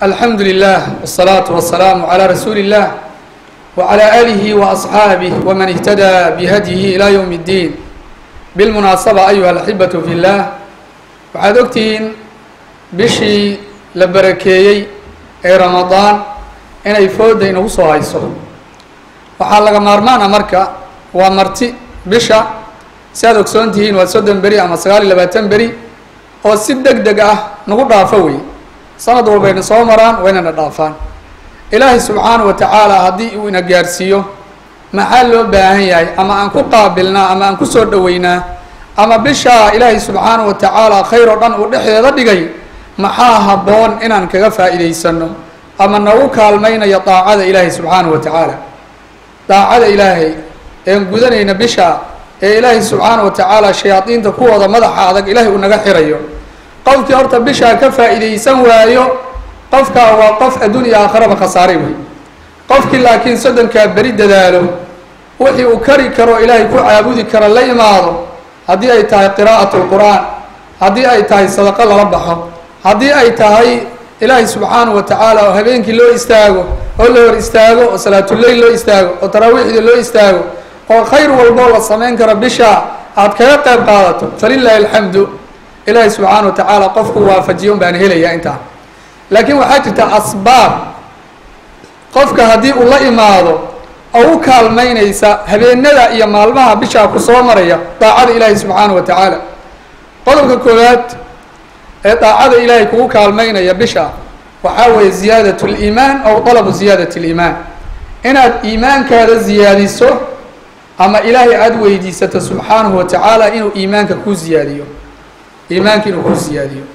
alxamdu lilah wالsalaaةu wasalaamu calى rasuuli اllah wعalى alihi وaصxaabih wman اhtadaa bihadyihi ilى ywm اddiin bilmunaasaba ayuha alaxibaةu fi اllah waxaad ogtihiin bishii la barakeeyey ee ramadaan inay fooda inagu soo hayso waxaa laga maarmaana marka waa marti bisha si aad ogsoon tihiin waa soddon beri ama sagaal iyo labaatan beri oo si deg deg ah nagu dhaafo wey sanad walbayna soo maraan waynana dhaafaan ilaahay subxaanahu wa tacaala haddii uu ina gaarsiiyo maxaa loo baahan yahay ama aan ku qaabilnaa ama aan ku soo dhoweynaa ama bishaa ilaahay subxaanahu wa tacaala khayr oo dhan uu dhexdeeda dhigay maxaa habboon inaan kaga faa'iidaysano ama nagu kaalmaynayo daacada ilaahay subxaanahu wa tacaala daacada ilaahay een gudanayna bisha ee ilaahay subxaanahu wa tacaala shayaadiinta kuwooda madaxa adag ilaahay uu naga xirayo qofkii horta bishaa ka faa'iidaysan waayo qofkaa waa qof adduun iyo aakharaba khasaaray wey qofkii laakiin soddonkaa beri dadaalo wixii uu kari karo ilaahay ku caabudi karo la imaado haddii ay tahay qiraa'atu lqur'aan haddii ay tahay sadaqo lala baxo haddii ay tahay ilaahay subxaanahu wa tacaala oo habeenkii loo istaago oo la hor istaago oo salaatuleyl loo istaago oo taraawiixda loo istaago oo khayr walboo la samayn karo bisha aad kaga qayb qaadato falilaahi alxamdu ilaahay subxaana wa tacaala qofku waafajiyo un baan helayaa intaa laakiin waxaa jirta asbaab qofka haddii uu la imaado oo u kaalmaynaysa habeenada iyo maalmaha bishaa ku soo maraya daacada ilaahay subxaana wa tacaala qodobka koowaad ee daacada ilaahay kugu kaalmaynaya bisha waxaa weeye ziyaadat liimaan aw dalabu ziyaadat liimaan inaad iimaankaada ziyaadiso ama ilaahay aada weydiisato subxaanahu wa tacaala inuu iimaanka kuu ziyaadiyo iimaanka inuu kuu ziyaadiyo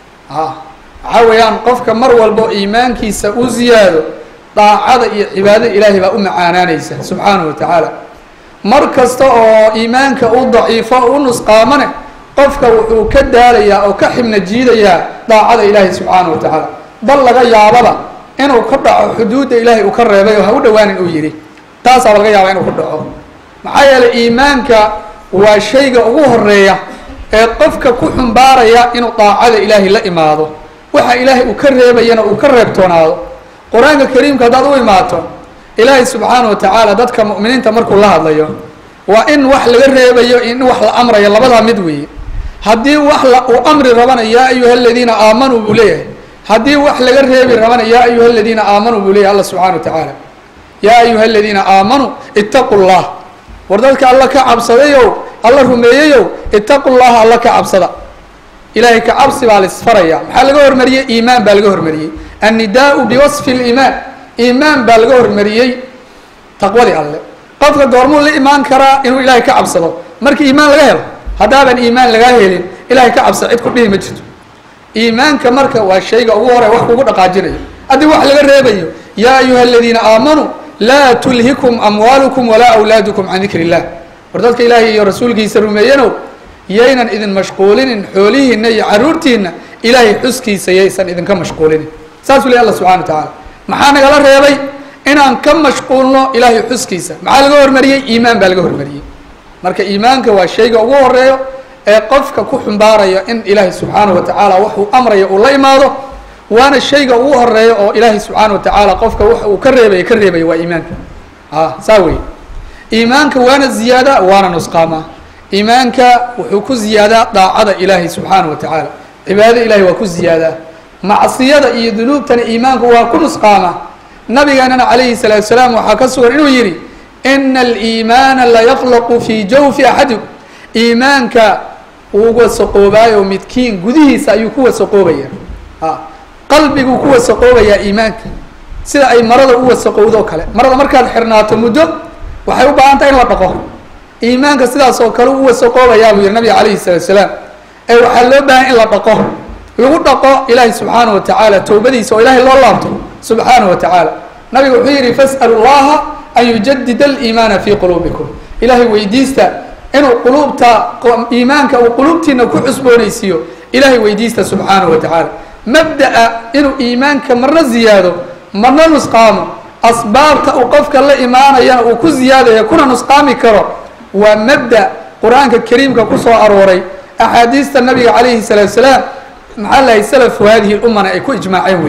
a waxaa weeyaan qofka mar walbo iimaankiisa u ziyaado daacada iyo cibaadada ilaahay baa u macaanaanaysa subxaanahu wa tacaala mar kasta oo iimaanka u daciifo u nusqaamane qofka wuxuu ka daalayaa oo ka xibna jiidayaa daacada ilaahay subxaanahu wa tacaala bal laga yaababa inuu ka dhaco xuduudda ilaahay uu ka reebay oo ha u dhowaanin uu yidhi taasaaba laga yaabaa inuu ku dhaco maxaa yeelay iimaanka waa shayga ugu horeeya ee qofka ku xumbaaraya inuu daacada ilaahay la imaado waxa ilaahay uu ka reebayana uu ka reebtoonaado qur-aanka kariimka haddaad u imaato ilaahay subxaana wa tacaala dadka mu'miniinta markuu la hadlayo waa in wax laga reebayo in wax la amrayo labadaa mid weeye haddii wax la uu amri rabana yaa ayuha aladiina aamanuu buu leeyahay haddii wax laga reebi rabana yaa ayuha aladiina aamanuu buu leeyahay alla subxana wa tacaala yaa ayuha aladiina aamanuu itaqu llah war dadka alla ka cabsadayow alla rumeeyeyow itaqu llaha alla ka cabsada ilaahay ka cabsi baa laisfaraya maxaa laga hormariyey iimaan baa laga hormariyey annidaau biwasfi liimaan iimaan baa laga hormariyey taqwadii alle qofka goormuu la imaan karaa inuu ilaahay ka cabsado markii iimaan laga helo haddaaban iimaan lagaa helin ilaahay ka cabsa cid ku dhihi ma jirto iimaanka marka waa shayga ugu hore wax kugu dhaqaajinayo haddii wax laga reebayo yaa ayuha aladiina aamanuu laa tulhikum amwaalukum walaa awlaadukum can dikri illah war dadka ilaahay iyo rasuulkiisa rumeeyanow yaynan idin mashquulinin xoolihiina iyo caruurtiina ilaahay xuskiisa yaysan idinka mashquulinin saasuu ley alla subxana wa tacaala maxaa nagala reebay inaan ka mashquulno ilaahay xuskiisa maxaa laga hormariyey iimaan baa laga hormariyey marka iimaanka waa shayga ugu horeeyo ee qofka ku xumbaaraya in ilaahay subxaana wa tacaala waxuu amraya uu la imaado waana shayga ugu horeeya oo ilaahay subxaana wa tacaala qofka waxa uu ka reebaya ka reebaya waa iimaanka a saa wey iimaanka waana ziyaada waana nusqaamaa iimaanka wuxuu ku ziyaadaa daacada ilaahay subxaana wa tacaala cibaadada ilahay waa ku ziyaadaa macsiyada iyo dunuubtana iimaanku waa ku nusqaamaa nabigeenana calayhi salaatu salaam waxaa ka sugan inuu yidhi ina aliimaana layaqlaqu fii jawfi axadikum iimaanka wuu wasaqoobaayo midkiin gudihiisa ayuu ku wasaqoobaya a qalbiguu ku wasaqoobayaa iimaanka sida ay marada u wasaqowdo kale marada markaad xirnaato muddo waxay u baahan tahay in la dhaqo iimaanka sidaas oo kale u wasaqoobayaa buu yihi nabiga calayhi salaatu salaam ee waxaa loo baahan in la dhaqo lagu dhaqo ilaahay subxaana wa tacaala towbadiisa oo ilaahay loo laabto subxaana wa tacaala nabiga wuxuu yidhi fas'alu llaha an yujadida aliimaana fii quluubikum ilaahay weydiista inuu quluubta iimaanka uu quluubtiina ku cusboonaysiiyo ilaahay weydiista subxaana wa tacaala mabda'a inuu iimaanka marna ziyaado marna nusqaamo asbaabta uu qofka la imaanayana uu ku ziyaadaya kuna nusqaami karo waa mabda qur-aanka kariimka ku soo arooray axaadiista nabiga calayhi salaatu salaam maxaa lahay salafu hadihi lummana ay ku ijmaaceen wey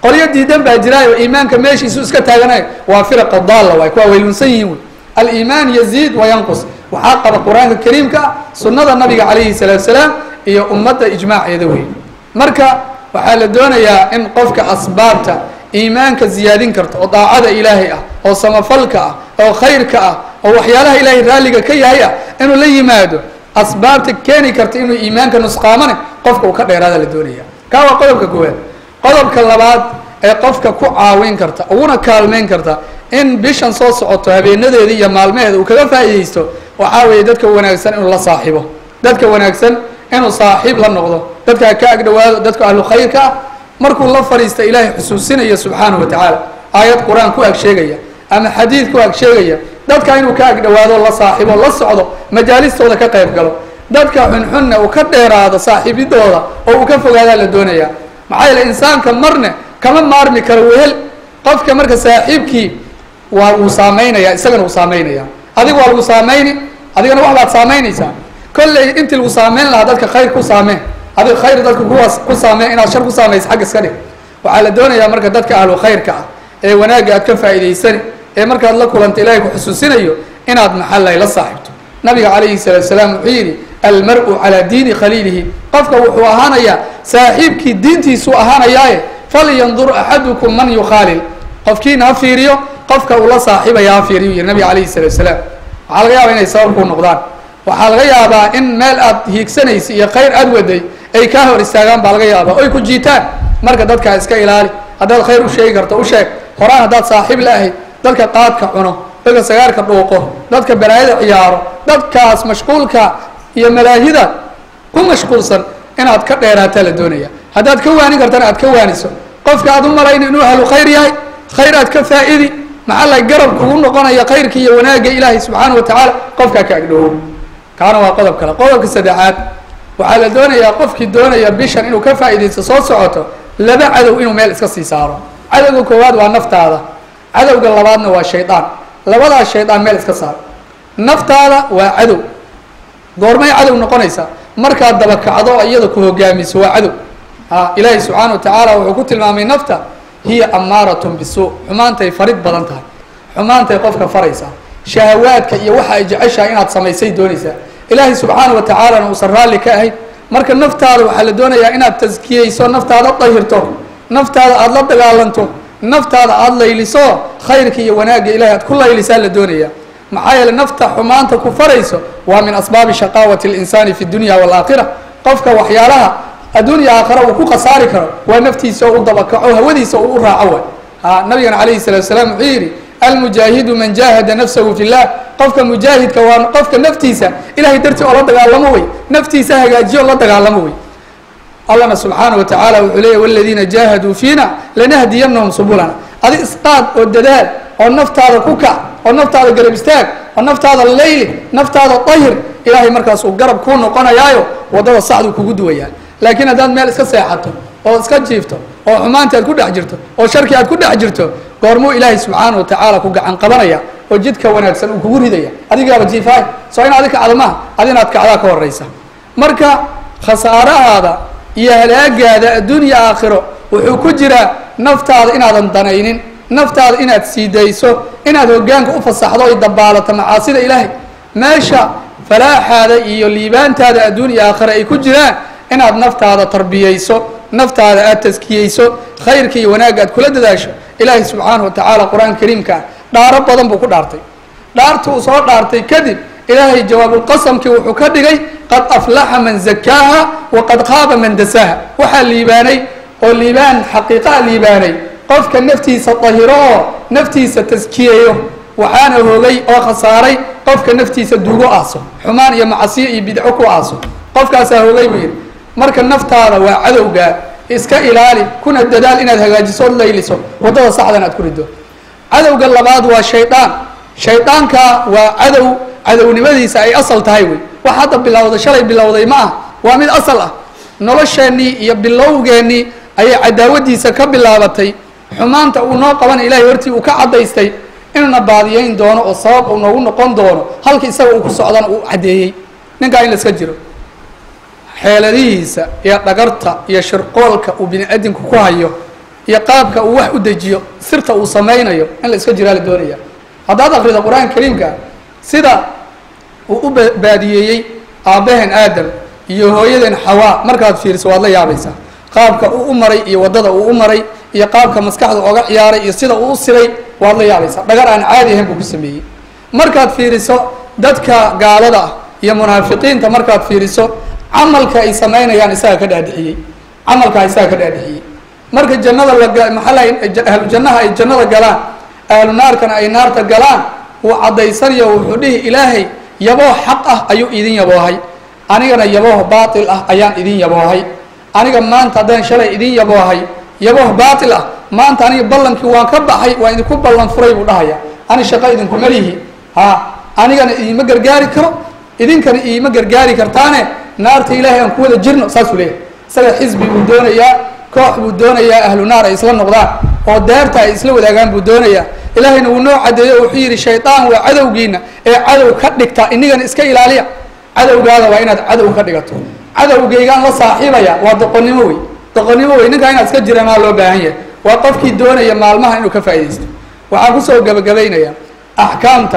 qolyo diidan baa jiraayo iimaanka meeshiisu iska taaganay waa firaqa daalla waay kuwaa waylunsan yihiin wey aliimaan yaziid wa yanqus waxaa qaba qur-aanka kariimka ah sunnada nabiga calayhi salaatu salaam iyo ummadda ijmaaceeda wey marka waxaa la doonayaa in qofka asbaabta iimaanka ziyaadin karta oo daacada ilaahay ah oo samafalka ah oo khayrka ah oo waxyaalaha ilaahay raalliga ka yahay ah inuu la yimaado asbaabta keeni karta inuu iimaanka nusqaamane qofka uu ka dheeraada la doonaya kaa waa qodobka koowaad qodobka labaad ee qofka ku caawin karta uguna kaalmeyn karta in bishan soo socoto habeenadeeda iyo maalmaheeda uu kaga faa'iidaysto waxaa weeye dadka wanaagsan inuu la saaxiibo dadka wanaagsan inuu saaxiib la noqdo dadka ka agdhowaado dadka ahlu khayrka ah markuu la fadhiista ilaahay xusuusinayo subxaanahu wa tacaala aayad qur-aan ku ag sheegaya ama xadiid ku ag sheegaya dadka inuu ka agdhowaado la saaxiibo la socdo majaalistooda ka qayb galo dadka xunxunna uu ka dheeraado saaxiibidooda oo uu ka fogaadaa la doonaya maxaa yeele insaanka marne kama maarmi karo wehel qofka marka saaxiibkii waa wuu saamaynaya isagana wuu saamaynaya adiga waa lagu saamayni adigana wax baad saamaynaysaa kolley intii lagu saameyn lahaa dadka khayr ku saameen adiga khayr dadka kuwaas ku saameen inaad shar ku saamaysa xagga iska dhig waxaa la doonayaa marka dadka ahlu khayrka ah ee wanaagga aad ka faa'iidaysani ee markaad la kulanta ilaahay ku xusuusinayo inaad maxallay la saaxiibto nabiga calayhi salaatu salaam wuxuu yidhi almar-u calaa diini khaliilihi qofka wuxuu ahaanayaa saaxiibkii diintiisuu ahaanayaaye falyandur axadukum man yukhaalil qofkiina ha fiiriyo qofka uu la saaxiibaya ha fiiriyo yidhi nabiga calayhi salaatu salaam waxaa laga yaabaa inay sabab kuu noqdaan waxaa laga yaabaa in meel aad hiigsanaysa iyo khayr aad waday ay kaa hor istaagaan baa laga yaabaa oy ku jiitaan marka dadkaa iska ilaali haddaad khayr u sheegi karto u sheeg horaan haddaad saaxiib la ahayd dadka qaadka cuno dadka sagaarka dhuuqo dadka balaayada ciyaaro dadkaas mashquulka iyo malaahida ku mashquulsan inaad ka dheeraataa la doonaya haddaad ka waanin kartana aad ka waaniso qofka aad u malayna inuu ahlu khayr yahay khayr aad ka faa'idi maxaa la garab kugu noqonaya khayrka iyo wanaagga ilaahay subxaana wa tacaala qofkaa ka agdhowo kaana waa qodob kale qodobka saddexaad waxaa la doonayaa qofkii doonaya bishan inuu ka faa'iidaysto soo socoto laba cadow inuu meel iska sii saaro cadowga koowaad waa naftaada cadowga labaadna waa shaydaan labadaas shaydaan meel iska saar naftaada waa cadow goormay cadow noqonaysaa markaad dabakacdo iyada ku hogaamiso waa cadow a ilaahay subxaana wa tacaala wuxuu ku tilmaamay nafta hiya amaaratun bisuu xumaantay farid badan tahay xumaantay qofka faraysaa shahawaadka iyo waxa ay jeceshahay inaad samaysay doonaysaa ilaahay subxaana wa tacaalana uusan raalli ka ahayn marka naftaada waxaa la doonayaa inaad taskiyeyso naftaada dahirto naftaada aada la dagaalanto naftaada aada layliso khayrka iyo wanaagga ilahay aad ku laylisaa la doonaya maxaa yeele nafta xumaanta ku farayso waa min asbaabi shaqaawati اlinsaani fi dunya wاlaakhira qofka waxyaalaha adduunya aakhira uu ku khasaari karo waa naftiisa oo u dabakaco hawadiisa oo u raaco waay ha nabigana calayhi salatu salaam wuxuu yidhi almujaahidu man jaahada nafsahu fi llah qofka mujaahidka waa qofka naftiisa ilahay dartii oo la dagaalamo wey naftiisa hagaajiyo la dagaalamo wey allana subxaana wa tacaala wuxuu leeyay waladiina jaahaduu fiina lanahdiyanahum subulana adi isqaad oo dadaal oo naftaada ku kac oo naftaada garab istaag oo naftaada layli naftaada dahir ilaahay markaas uu garab kuu noqonayaayo waddada saxduu kugu duwayaa laakiin haddaad meel iska seexato oo iska jiifto oo xumaantii aad ku dhex jirto oo sharkii aad ku dhex jirto goormuu ilaahay subxaana wa tacaala ku gacan qabanaya oo jidka wanaagsan uu kugu ridaya adigaaba jiifaay soo in adi kacdo maaha adi inaad kacdaa ka horaysa marka khasaarahaada iyo halaagaada adduunya aakhiro wuxuu ku jiraa naftaada inaadan danaynin naftaada inaad siidayso inaad hoggaanka u fasaxdo oy dabaalato macaasida ilaahay meesha falaaxaada iyo liibaantaada adduunya aakhira ay ku jiraan inaad naftaada tarbiyeyso naftaada aad taskiyeyso khayrka iyo wanaagga aad kula dadaasho ilaahay subxaana wa tacaala qur-aanka kariimka ah dhaaro badan buu ku dhaartay dhaarta uu soo dhaartay kadib ilaahay jawaabulqasamkii wuxuu ka dhigay qad aflaxa man zakaaha waqad qaaba man dasaaha waxaa liibaanay oo liibaan xaqiiqaa liibaanay qofka naftiisa dahiro oo naftiisa taskiyeeyo waxaana hoogay oo khasaaray qofka naftiisa duugo aaso xumaan iyo macasiyo iyo bidco ku aaso qofkaasaa hoogay buu yidhi marka naftaada waa cadowgaa iska ilaali kuna dadaal inaad hagaajiso od layliso waddada saxdan aad ku riddo cadowga labaad waa shaydaan shaydaanka waa cadow cadownimadiisa ay asal tahay wey wax hadda bilowday shalay bilowday ma ah waa mid asal ah nolosheennii iyo bilowgeennii ayay cadaawadiisa ka bilaabatay xumaanta uu noo qabanay ilahay hortii uu ka caddaystay inuuna baadiyeyn doono oo sabab uu noogu noqon doono halka isaga uu ku socdana uu caddeeyey ninkaa in la iska jiro xeeladihiisa iyo dhagarta iyo shirqoolka uu bini aadamku ku hayo iyo qaabka uu wax u dejiyo sirta uu samaynayo in la iska jiraa la doonaya haddaad akrido qur-aanka kariimka sida uu u baadiyeeyey aabbaheen aadam iyo hooyadeen xawaa markaad fiiriso waad la yaabaysaa qaabka uu u maray iyo waddada uu u maray iyo qaabka maskaxda oga ciyaaray iyo sida uu u siray waad la yaabaysaa dhagar aan caadi ahayn buu ku sameeyey markaad fiiriso dadka gaalada ah iyo munaafiqiinta markaad fiiriso camalka ay samaynayaan isaga ka dhaadhixiyey camalkaa isaga ka dhaadhixiyey marka jannada la maxaa lahay ahlu jannaha ay jannada galaan ahlu naarkana ay naarta galaan wuu caddaysanayo wuxuu dhihi ilaahay yaboo xaq ah ayuu idin yaboohay anigana yabooh baatil ah ayaan idin yaboohay aniga maanta haddaan shalay idin yaboohay yabooh baatil ah maanta aniga ballankii waan ka baxay waa idinku ballan furay buu dhahaya ani shaqo idinkuma lihi ha anigana idiima gargaari karo idinkana iima gargaari kartaane naarta ilaahay aan ku wada jirno saasuu leeyahay isaga xisbi buu doonayaa koox buu doonayaa ahlu naar ay isla noqdaan oo daarta ay isla wadaagaan buu doonayaa ilaahayna wuu noo cadeeyo wuxuu yidhi shaydaan waa cadowgiina ee cadow ka dhigta inigana iska ilaaliya cadowgaada waa inaad cadow ka dhigato cadowgaygaan la saaxiibaya waa doqonnimo wey doqonnimo wey ninkaa inaad iska jiramaa loo baahan yahay waa qofkii doonaya maalmaha inuu ka faaidaysto waxaan kusoo gabagabaynayaa axkaamta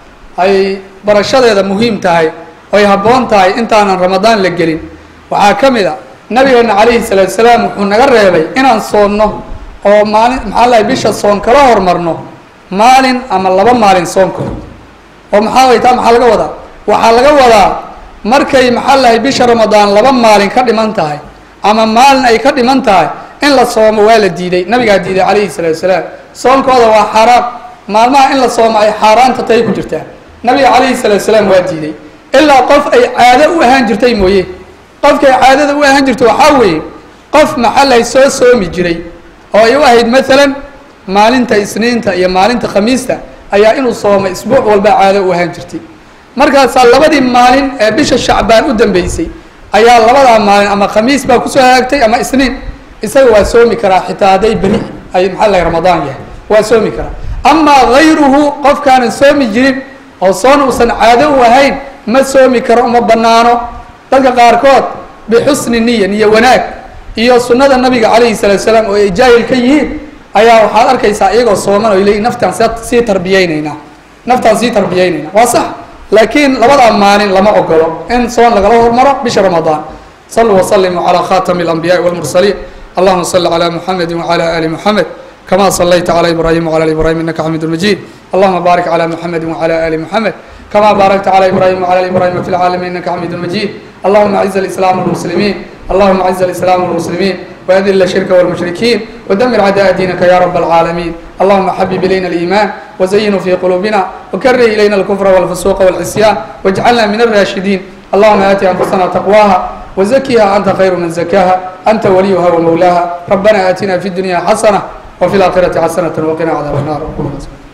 ay barashadeeda muhiim tahay oy habboon tahay intaanan ramadaan la gelin waxaa ka mid a nabigeena calayhi salaatu salaam wuxuu naga reebay inaan soonno oo maalin maxaa lahay bisha soon kala hormarno maalin ama laba maalin soonkood oo maxaa way taa maxaa laga wadaa waxaa laga wadaa markay maxaa lahay bisha ramadaan laba maalin ka dhiman tahay ama maalin ay ka dhiman tahay in la soomo waa la diiday nabigaa diiday calayhi salaatu salaam soonkooda waa xaaraan maalmaha in la soomo ay xaaraanta tahay ku jirtaa nabiga calayhi salaatu salaam waa diiday ilaa qof ay caado u ahaan jirtay mooye qofkay caadada u ahaan jirto waxaa weeye qof maxaa lahay soo soomi jiray oo ay u ahayd maalan maalinta isniinta iyo maalinta khamiista ayaa inuu soomay isbuuc walba caado u ahaan jirtay markaasaa labadii maalin ee bisha shacbaan u dambeysay ayaa labadaa maalin ama khamiis baa kusoo hagaagtay ama isniin isaga waa soomi karaa xitaa hadday beri ay maxaa lahay ramadaan yahay waa soomi karaa amaa hayruhu qofkaanan soomi jirin oo soon uusan caado u ahayn ma soomi karo uma banaano dadka qaarkood bixusni niya niyo wanaag iyo sunnada nabiga calayhi salaatu salaam oo ay jaahil ka yihiin ayaa waxaad arkaysaa iyagoo sooman o leeyiin naftaan sii tarbiyeynaynaa naftaan sii tarbiyeynaynaa waa sax laakiin labadaa maalin lama ogolo in soon lagala hormaro bisha ramadaan saluu waslimuu calaa khatami alambiyaai walmursaliin allahuma salli calaa muxamedi wacala ali muxamed kama salayta calى ibrahim wعlى ibrahim inaka xamid majid allahuma barik calى muxamedi wعlى ali muxamed kama barakta calى ibrahim wعlى ibrahim fi lcaalamiin inaka xamid majid allahuma aciz اlislaam wاlmuslimiin allahuma aciz اlislaam wاlmuslimiin وأdل الشhرك والمشhركين ودمر عداء دينك يا رب العالمين اللهم حبب إلينا الإيمان وزينه في قلوبنا وكره إلينا الكفر والفسوق والعصيان واجعلنا من الراشدين اللهم آت أنفسنا تقواها وزكها أنت خير من زكاها أنت وليها ومولاها ربنا آتنا في الدنيا حسنة وفي الآخرة حسنة وقنا عذاب النار